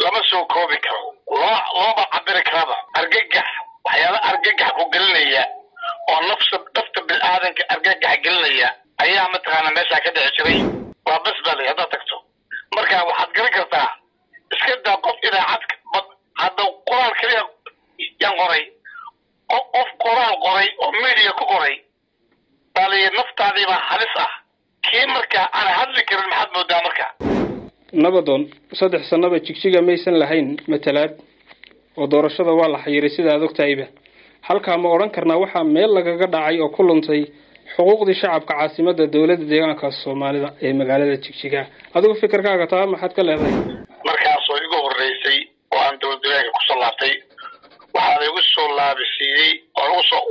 lama soo koobi karo loo looma cabiri karaba argagax waxyaala argagax ku gelinaya oo nafsa nafta bilaadanka argagax gelinaya ayaa mataqaana meeshaa ka dhici jiray waa bas bali haddaad tagto marka waxaad garan kartaa iska daa qof idaacad hadda qoraal keliya yaan qoray qof qoraal qoray oo media ku qoray baliya naftaadiibaa halis ah kii marka aan hadli karin maxaad moodaa marka nabadoon saddex sanaba jigjiga maysan lahayn matalaad oo doorashada waa la xayiray sida aad ogtahayba halkaa ma odhan karnaa waxaa meel lagaga dhacay oo ku luntay xuquuqdii shacabka caasimadda dowladda deegaanka soomaalida ee magaalada jigjiga adigu fikirkaaga taa maxaad ka leedahay markaasoo igu horreysay oo aan dowlad deegaanka kusoo laabtay waxaa igu soo laabisiiyey oo lagu soo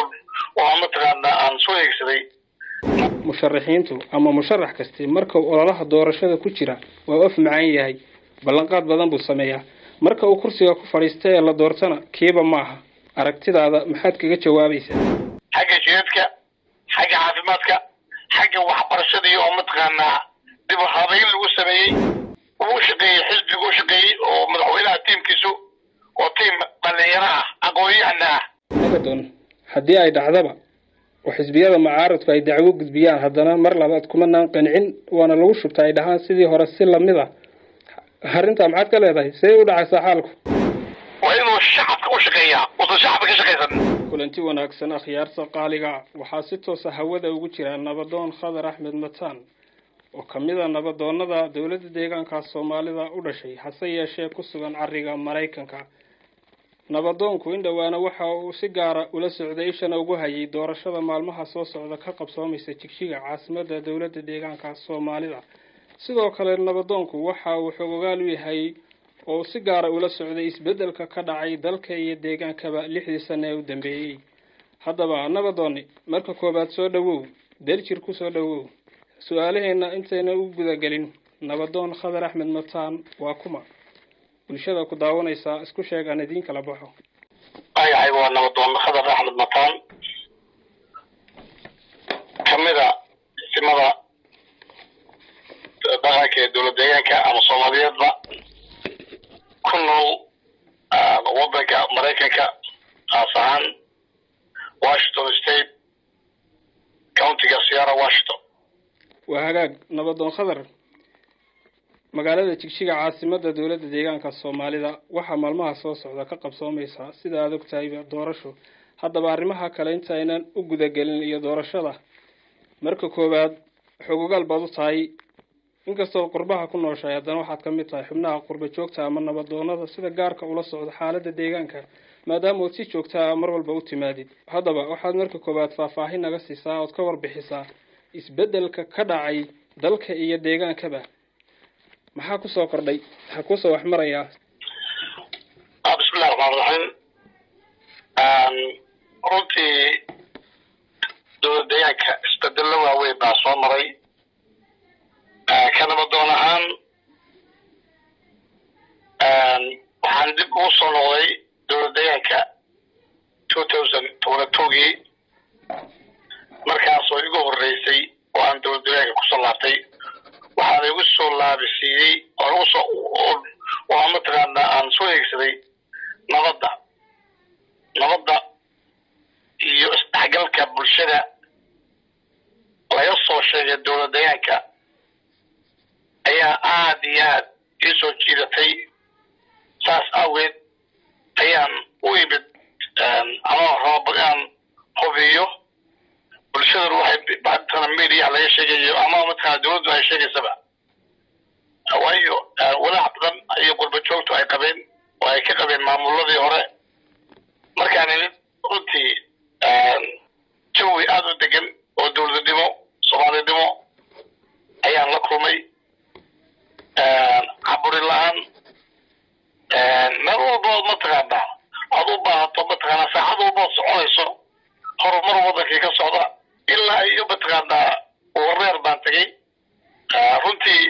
oo mataqaanaa aan soo eegsaday musharaxiintu ama musharax kasti marka uu ololaha doorashada ku jira waa of macaan yahay ballanqaad badan buu sameeyaa marka uu kursiga ku fadhiista ee la doortana kiiba maaha aragtidaada maxaad kaga jawaabaysaa xagga jidadka xagga caafimaadka xagga waxbarashadii oo mataqaanaa dib u habayn lagu sameeyey uu shaqeeyey xisbigu u shaqeeyey oo madaxweynaha tiimkiisu oo tiim dhalinyaro ah aqoon-yahana ah nabadoon haddii ay dhacdaba oo xisbiyada mucaaradku ay dacwo gudbiyaan haddana mar labaad kumanaan qancin waana lagu shubta ay dhahaan sidii hore si lamid a arrintaa maxaad ka leedahay see u dhacaysaa xaalku waa inuu shacabka u shaqeeyaa uusan shacabka ka shaqaysan kulanti wanaagsan akhyaarta qaaliga waxaa si toosa hawada ugu jira nabadoon khadar axmed mataan oo ka mid a nabadoonnada dowladda deegaanka soomaalida u dhashay hase yeeshee ku sugan cariga maraykanka nabadoonku in dhowaana waxa uu si gaara ula socday ishana ugu hayay doorashada maalmaha soo socda ka qabsoomaysa jigjiga caasimadda dowladda deegaanka soomaalida sidoo kale nabadoonku waxa uu xogogaal u yahay oo si gaara ula socday isbeddelka ka dhacay dalka iyo deegaankaba lixdii sane ee u dambeeyey haddaba nabadoonni marka koowaad soo dhowow daljir ku soo dhowow su-aalaheenna intayna u gudagelin nabadoon khadar axmed mataan waa kuma bulshada ku daawanaysaa isku sheeg aan idiin kala baxo ayahay waa nabadoon khadar axmed mataan kamida isimada dhaqanka ee dowlad deegaanka ama soomaaliyeedba ku nool waddanka maraykanka kaas ahaan washington state countiga sierra washington waa hagaag nabadoon khadar magaalada jigjiga caasimadda dowladda deegaanka soomaalida waxaa maalmaha soo socda ka qabsoomaysa sida aada ogtahayba doorasho haddaba arrimaha kale inta aynan u gudagelin iyo doorashada marka koowaad xogogaal baad u tahay inkastoo qurbaha ku nooshahay haddana waxaad ka mid tahay xubnaha qurba joogta ama nabadoonada sida gaarka ula socda xaaladda deegaanka maadaama ood si joogtaa mar walba u timaadid haddaba waxaad marka koowaad faahfaahin naga siisaa ood ka warbixisaa isbeddelka ka dhacay dalka iyo deegaankaba maxaa kusoo kordhay maxaa kusoo wax marayaa bismillahi raxmaan raxiim runtii dowlad deegaanka isbedello waaweyn baa soo maray ka nabadoon ahaan waxaan dib ugu soo noqday dowlad deegaanka two thousand tobana togii markaasoo igu horreysay oo aan dowlad deegaanka kusoo laabtay waxaana igu soo laabisiiyey oo lagu soo oo mataqaana aan soo eegsaday nabadda nabadda iyo isdhexgalka bulshada laga soo sheegay dowlad deegaanka ayaa aada iyo aad ii soo jiidatay saas awgeed ayaan u imid ama raba inaan hubiyo bulshadana waxay mataqaana media laga sheegayo ama mataqaana dowladdu ay sheegaysaba waayo walaac badan iyo qurba joogtu ay qabeen oo ay ka qabeen maamuladii hore markaan imid runtii jawi aada u degan oo dowladnimo soomaalinimo ayaan la kulmay caburi la-aan meel walbood mataqaana aad u baahato mataqaana saacad walbood soconayso horumar wadankii ka socda ilaa iyo mataqaanaa wareer baan tegey runtii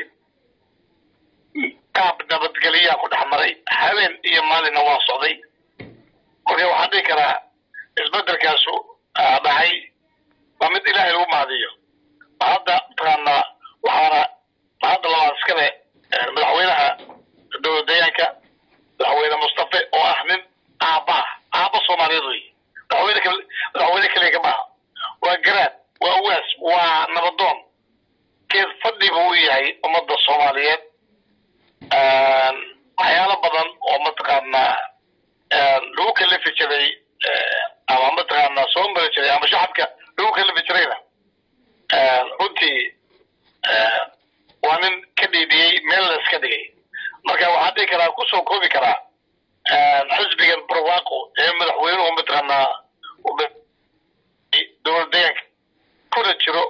qaab nabadgelyaa ku dhex maray habeen iyo maalinna waa socday marka waxaan dhihi karaa isbedelkaasu dhacay waa mid ilaahay lagu mahadiyo hadda mataqaanaa waxaana hadda labaad iskale madaxweynaha dowlad deegaanka dhihi karaa kusoo koobi karaa xisbigan barwaaqo ee madaxweynuhu mataqaanaa dowlad deegaanka kuna jiro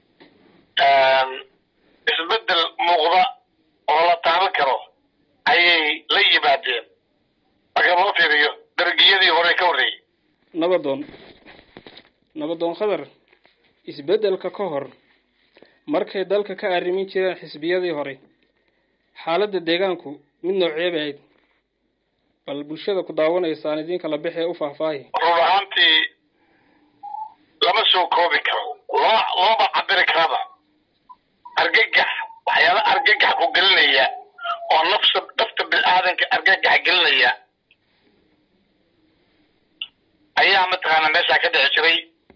isbedel muuqda oo la taaban karo ayay la yimaadeen marka loo fiiriyo dargiyadii hore ka horreeyey nabadoon nabadoon khadar isbeddelka ka hor markay dalka ka arrimin jireen xisbiyadii hore xaaladda deegaanku mid noocee bay ahayd bal bulshada ku daawanaysaan idinka la bixee u faahfaahi run ahaantii lama soo koobi karo loo looma cabiri karaba argagax waxyaala argagax ku gelinaya oo nafsa nafta bini-aadanka argagax gelinaya ayaa mataqaana meeshaa ka dhici jiray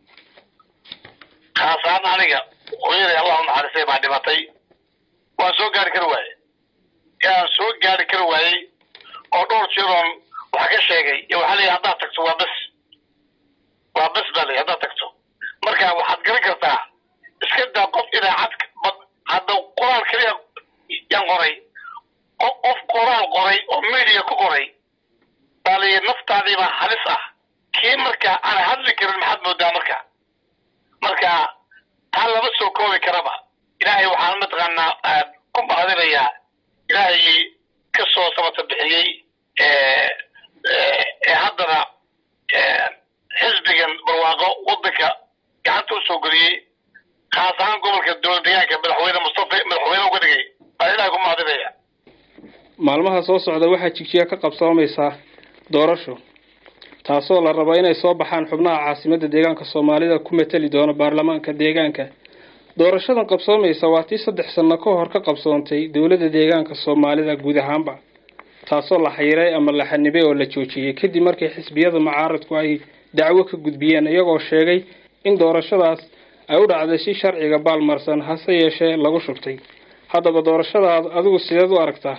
khaasaan aniga hooyaday allah u naxariistay baa dhimatay waan soo gaari kari waaye yaan soo gaari kari waayey oo dhowr jiroon wax ka sheegay iyo waxaa leeyahay haddaad tagto waa bes waa bes baa leeyahay haddaad tagto marka waxaad garan kartaa iska daa qof idaacad bad hadda qoraal keliya yaan qoray qof qoraal qoray oo media ku qoray baa leeyahay naftaadii baa halis ah kii marka aan hadli karin maxaad moodaa marka marka taa lama soo koobi karaba ilaahay waxaan mataqaanaa ku mahadinayaa ilaahay ka soo sabata bixiyey ee haddana xisbigan barwaaqo waddanka gacanta usoo geliyey khaas ahaan gobolka dowlad deegaanka madaxweyne mustafa madaxweyne uga dhigay baa ilaahay ku mahadinaya maalmaha soo socda waxaa jigjiga ka qabsoomaysaa doorasho taasoo la rabo inay soo baxaan xubnaha caasimadda deegaanka soomaalida ku mateli doona baarlamaanka deegaanka doorashadan qabsoomaysa waa tii saddex sanno ka hor ka qabsoontay dowladda deegaanka soomaalida guud ahaanba taasoo la xayiray ama la xanibay oo la joojiyey kadib markii xisbiyada mucaaradku ay dacwo ka gudbiyeen iyagoo sheegay in doorashadaas ay u dhacday si sharciga baalmarsan hase yeeshee lagu shubtay haddaba doorashadaad adigu sideed u aragtaa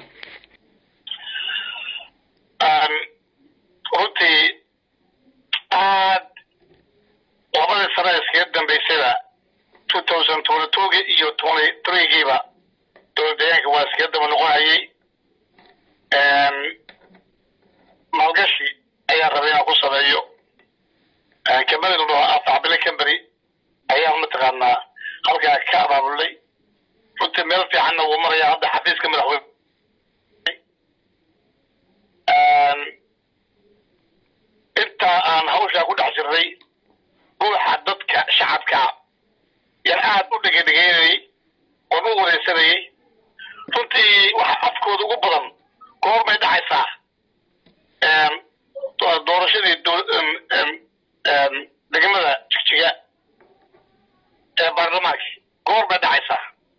runtii aad labadii sano iskaga dambaysayba two thousand twenty twogi iyo twenty threegiiba dowlad deegaanka waa iskaga daba noqonayay maalgashi ayaa rabay inaan ku sameeyo kambani la dhaho afacbile company ayaa mataqaanaa halkaa ka abaabulnay runtii meel fiicanna wuu maraya hadda xafiiska madaxweyne intaa aan hawshaa ku dhex jirnay ruuxa dadka shacabka yaan aad u dhegedhegeynayay oon u wareysanayay runtii waxa afkooda ugu badan goor bay dhacaysaa doorashadii degmada jigjiga ee baarlamaanka goor bay dhacaysaa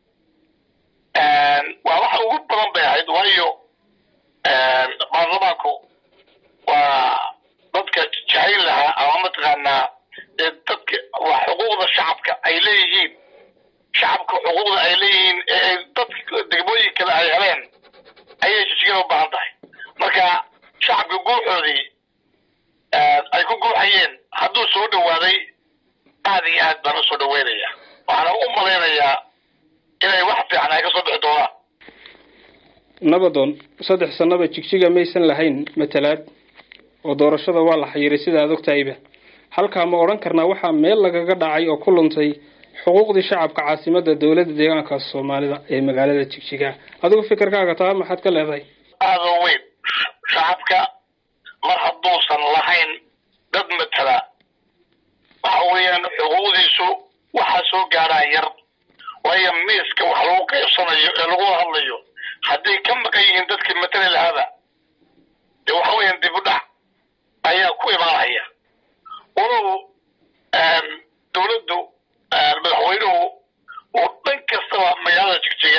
waa waxa ugu badan bay ahayd waayo baarlamaanku waa dadka jahayl lahaa ama mataqaanaa ee dadka waa xuquuqda shacabka ay leeyihiin shacabka xuquuqda ay leeyihiin ee dadka degmooyin kale ay heleen ayay jijigada u baahan tahay marka shacabka guuxoodii ay ku guuxayeen hadduu soo dhawaaday aad iyo aad baan usoo dhaweynaya waxaana u malaynayaa inay wax fiican ay ka soo bixi doonaan nabadoon saddex sannaba jigjiga maysan lahayn matalaad oo doorashada waa la xayiray sida aad ogtahayba halkaa ma odhan karnaa waxaa meel lagaga dhacay oo ku luntay xuquuqdii shacabka caasimadda dowladda deegaanka soomaalida ee magaalada jigjiga adigu fikirkaaga taa maxaad ka leedahay aada u weyn shacabka mar hadduusan lahayn dad matala waxa weeyaan xuquuqdiisu waxaa soo gaadhaa yar waayo miiska wax lagu qaybsanayo ee lagu hadlayo hadday ka maqan yihiin dadkii matali lahaaba dee waxa weeyaan dib u dhac ayaa ku imaanaya walow dowladdu madaxweynuhu uu dhan kastaba magaalada jigjiga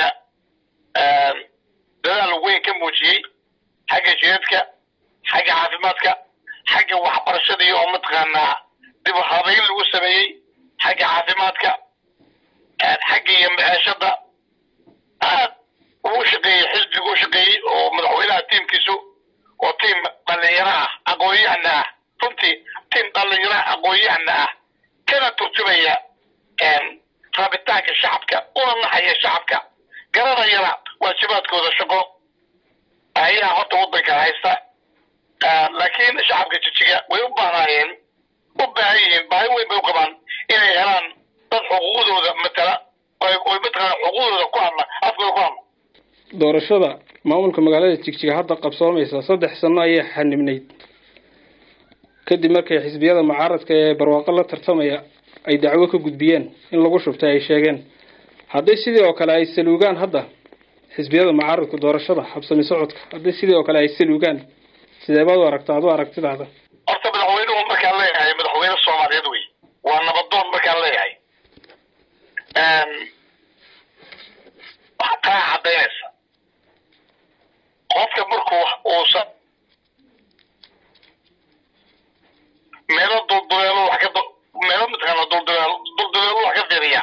dadaal weyn ka muujiyey xagga jireedka xagga caafimaadka xagga waxbarashadii oo mataqaanaa dib u habeyn lagu sameeyey xagga caafimaadka xagga iyo maciishada aad ugu shaqeeyey xisbigu u shaqeeyey oo madaxweynaha tiimkiisu oo tiim dhalinyaro ah aqoon-yahana ah runtii tiim dhalinyaro aqoon-yahana ah kana turjumaya rabitaanka shacabka una naxaya shacabka garanayana waajibaadkooda shaqo ayaa maanta waddanka haysta laakiin shacabka jijiga way u baahnaayeen u baahan yihiin baahi weyn bay u qabaan inay helaan dad xuquuqdooda matala oy mataqaana xuquuqdooda ku hadla afkooda ku hadla doorashada maamulka magaalada jigjiga hadda qabsoomaysa saddex sano ayay xanibnayd kadib markay xisbiyada mucaaradka ee barwaaqo la tartamaya ay dacwo ka gudbiyeen in lagu shubtay ay sheegeen hadday sidii oo kale ay saluugaan hadda xisbiyada mucaaradka doorashada habsami socodka hadday sidii oo kale ay saluugaan sidee baad u aragta ad u aragtidaada horta madaxweynuhu markaan leeyahay madaxweyne soomaaliyeed wey waa nabadoon markaan leeyahay waxaa taa cadaynaysa qofka markuu uusan meelo dulduleelo wax ka meelo mataqaana dulduleelo dulduleelo wax ka fiiriya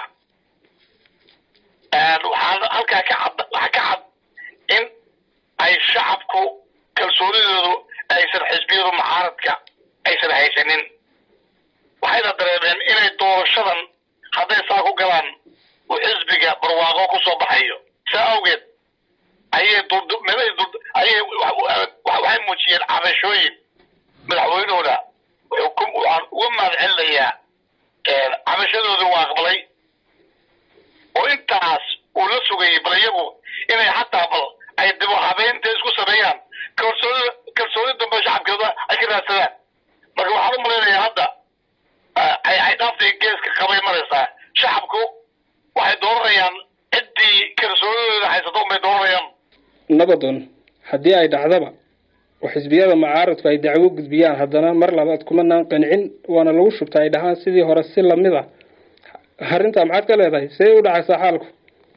waxaa halkaa ka cad waxaa ka cad in ay shacabku kalsoonidoodu aysan xisbiyadu mucaaradka aysan haysanin waxayna dareemeen inay doorashadan hadday saa ku galaan uu xisbiga barwaaqo ku soo baxayo saa awgeed ayay meelay ayay waxay muujiyeen cabashooyin madaxweynahooda waxaan uga mahad celinayaa cabashadooda waa aqbalay oo intaas uu la sugayay bal iyagu inay xataa bal ay dibu habeynta isku sameeyaan kalsooni kalsooni dambe shacabkeeda ay ka raadsadaan marka waxaan u malaynayaa hadda ay ay dhaaftay geeska qabay maraysaa shacabku waxay dooranayaan ciddii kalsoonidooda haysato unbay dooranayaan nabadoon haddii ay dhacdaba oo xisbiyada mucaaradku ay dacwo gudbiyaan haddana mar labaad kumanaan qancin waana lagu shubta ay dhahaan sidii hore si lamid a arrintaa maxaad ka leedahay see u dhacaysaa xaalku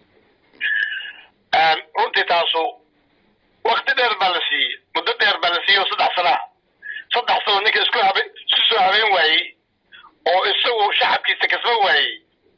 runtii taasu wakti dheer baa la siiyey muddo dheer baa la siiyey oo saddex sanaa saddex sano ninka isku habe isku soo habeen waayey oo isagu shacabkiisa kasba waayey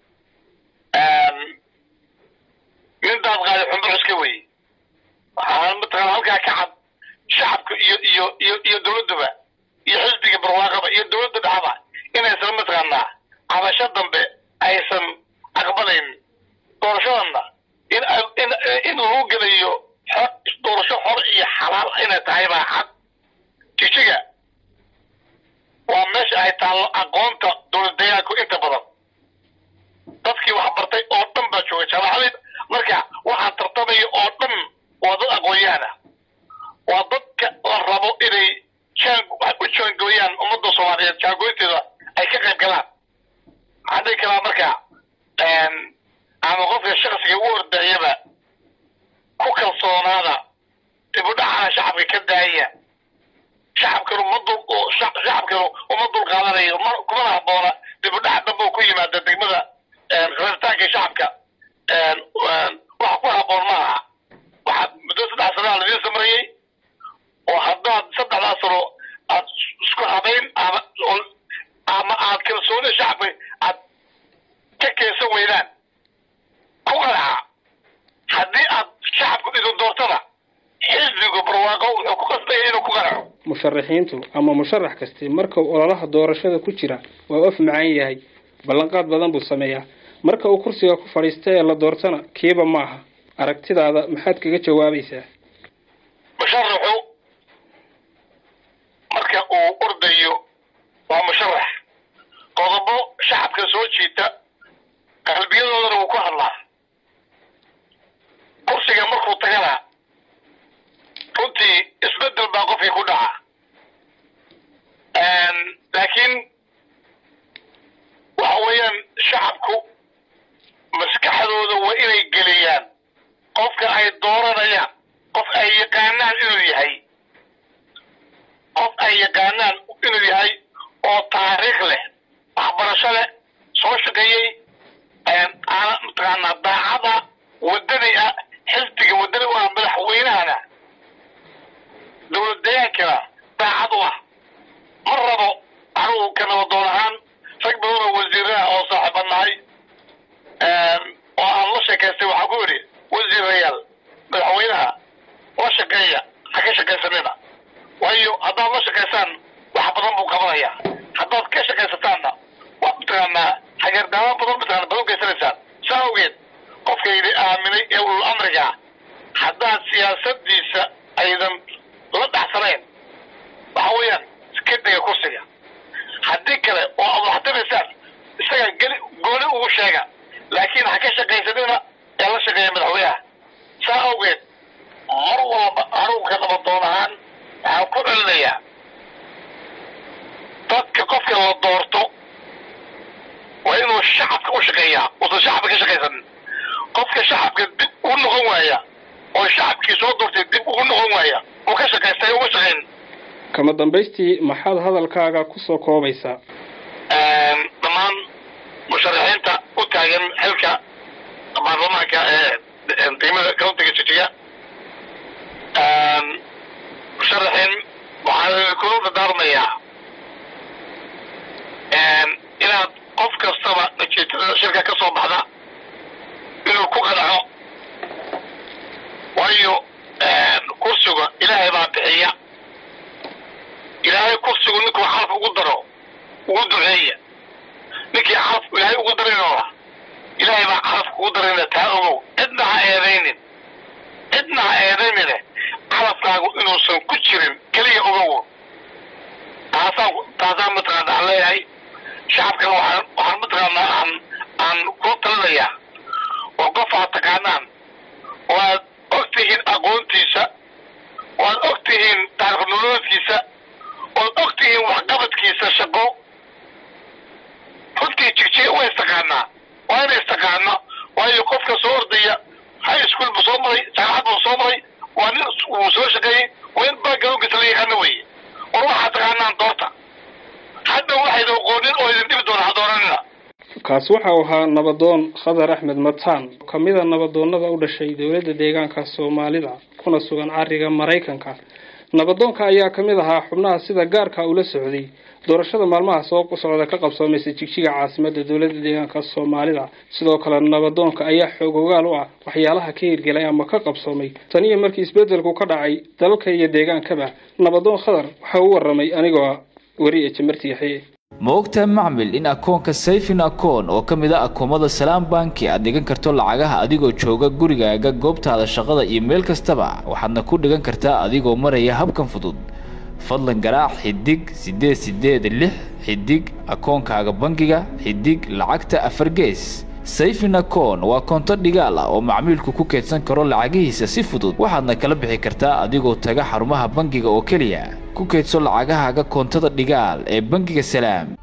nin daad qaaday xumbo xuska weye waxaa mataqaana halkaa ka cad shacabka iyo iyo iyo iyo dawladduba iyo xisbiga barwaaqaba iyo dawladda dhexaba inaysan mataqaanaa cabasho dambe aysan aqbalayn doorashadanna in in in lagu gelayo doorasho xor iyo xalaal inay tahay baa cad jijiga waa meesha ay taallo aqoonta dowlad deegaanku inta badan dadkii wax bartay oo dhan baa jooga jaamacadii marka waxaa tartamaya oo dhan waa dad aqoon-yahan ah waa dadka la rabo inay jaan u jaangooyaan ummadda soomaaliyeed jaangooynteeda ay ka qayb galaan maxaa dhihi karaa marka ama qofka shaksiga u ordayaba ku kalsoonaada dibudhacana shacabka ka daaya shacabkanu ma dul shacabkanu uma dul qaadanayo ma kumana habboona dibudhac dambe ku yimaada degmada rabitaanka shacabka wax ku habboon ma aha waxaa muddo saddex sanaa ladiin samarayey oo haddaad saddexdaa sano aad isku habayn ama ama aad kalsoonida shacabka aad ka keensan weydaan ku qanaca haddii aad shacabku idin doortana xisbigu barwaaqo wuxuu ku qasbaya inuu ku qanaco musharaxiintu ama musharax kasti marka uu ololaha doorashada ku jira waa of macaan yahay ballanqaad badan buu sameeyaa marka uu kursiga ku fadhiista ee la doortana kiiba maaha aragtidaada maxaad kaga jawaabaysaa musharaxu marka uu ordayo waa musharax qodobo shacabka soo jiita qalbiyadoodana wuu ku hadlaa kursiga markuu tagana runtii isbedel baa qofkii ku dhaca laakiin waxa weeyaan shacabku maskaxdooda waa inay geliyaan qofka ay dooranayaan qof ay yaqaanaan inuu yahay qof ay yaqaanaan inuu yahay oo taariikh leh waxbarasho leh soo shaqeeyey aana mataqaanaa daacada wadani ah xisbiga wadani u ah madaxweynahana dowlad deegaankana daacad u ah ma rabo anugu ka nabadoon ahaan rag badan oo wasiiraha oo saaxiiba nahay oo aan la sheekaystay waxaa ku yidhi wasiirayaal madaxweynaha la shaqeeya ha ka shaqaysanina waayo haddaad la shaqaysaan wax badan buu qabanaya haddaad ka shaqaysataanna waa mataqaanaa hageerdaamo badan mataqaana badan geysanaysaan saa awgeed qofka yidhi aaminay ee ulul amriga haddaad siyaasadiisa aydan qanacsanayn waxa weeyaan iska dega kursiga haddii kale oo aad waxtiraysaan isaga geli gooni ugu sheega laakiin ha ka shaqaysanina ee la shaqeeya madaxweynaha saa awgeed mar walba anugu ka nabadoon ahaan waxaan ku celinayaa dadka qofka la doorto waa inuu shacabka u shaqeeyaa uusan shacabka ka shaqaysanin qofka shacabka dib ugu noqon waaya oo shacabkii soo doortay dib ugu noqon waaya uu ka shaqaystay uma shaqayn kama dambaystii maxaad hadalkaaga kusoo koobaysaa dhammaan musharaxiinta u taagan xilka baarlamaanka ee degmada countiga jijiga musharaxiin waxaan kula dardaarmayaa inaad qof kastaba natiijada shirka ka soo baxda inuu ku qanaco waayo kursiga ilaahay baa bixiya ilaahay kursigu ninkuu xaraf ugu daro ugu duceeya ninkii xaraf ilaahay ugu darinoola ilaahay baa xarafka ugu darayna taa ogow cidna ha eedaynin cidna ha eedaynine xarafkaagu inuusan ku jirin keliya ogow taasaan taasaan mataqaana aan leeyahay shacabkana waxaan waxaan mataqaanaa aan aan kula talinayaa oo qof aad taqaanaan oo aad og tihiin aqoontiisa oo aad og tihiin taarikh nololeedkiisa ood og tihiin waxqabadkiisa shaqo runtii jigjiga waa istaqaanaa waa ina istaqaano waayo qofka soo ordaya high school buu soo maray jaamacad buu soo maray waa nin uu soo shaqeeyey waa in backgroundkiisa la yaqaano weye war waxaad taqaanaan doorta hadda waxayna aqoonin oo idin dhibi doona ha dooranina kaasi waxa uu ahaa nabadoon khadar axmed mataan oo ka mid a nabadoonnada u dhashay dowladda deegaanka soomaalida kuna sugan cariga maraykanka nabadoonka ayaa ka mid ahaa xubnaha sida gaarka ula socday doorashada maalmaha soo socda ka qabsoomaysa jigjiga caasimada dowladda deegaanka soomaalida sidoo kale nabadoonka ayaa xoog ogaal u ah waxyaalaha ka hirgelay ama ka qabsoomay tan iyo markii isbedelku ka dhacay dalalka iyo deegaankaba nabadoon khadar waxa uu waramay anigoo weri ee jamarti yaxye ma ogtahay macmil in akoonka sayfin akoon oo ka mid a akoomada salaam banki aad dhigan karto lacagaha adigoo jooga gurigaaga goobtaada shaqada iyo meel kastaba waxaadna ku dhigan kartaa adigoo maraya habkan fudud fadlan garaac xidig siddeed siddeed lix xidig akoonkaaga bangiga xidig lacagta afar gees sayfin akoon waa koonto dhigaal ah oo macmiilku ku keedsan karo lacagihiisa si fudud waxaadna kala bixi kartaa adigoo taga xarumaha bangiga oo keliya ku keedso lacagahaaga koontada dhigaal ee bangiga salaam